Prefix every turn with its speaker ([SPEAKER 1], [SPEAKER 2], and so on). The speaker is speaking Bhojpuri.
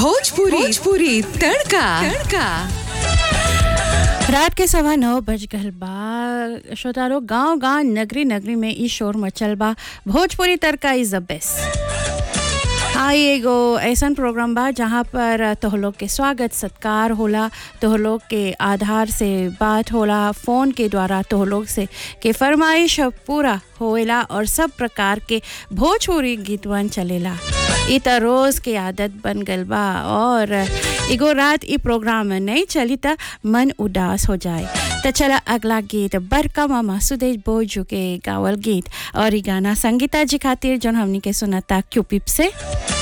[SPEAKER 1] भोजपुरी भोजपुरी तड़का तड़का
[SPEAKER 2] रात के सवा नौ बज गल बा श्रोतारो गांव गांव नगरी नगरी में ई शोर मचल बा Bhojpuri Tadka is the best हाँ ये एगो ऐसन प्रोग्राम बा जहाँ पर तोह लोग के स्वागत सत्कार होला तोह लोग के आधार से बात होला फ़ोन के द्वारा तोह लोग से के फरमाइश पूरा होएला और सब प्रकार के भोजपुरी गीतवन चलेला ई त रोज़ के आदत बन गल बा और एगो रात ई प्रोग्राम में नहीं चली त मन उदास हो जाए तो चला अगला गीत बड़का मामा सुदेश बोजू के गावल गीत और ई गाना संगीता जी खातिर जौन हमनी के सुनता क्यूपिप से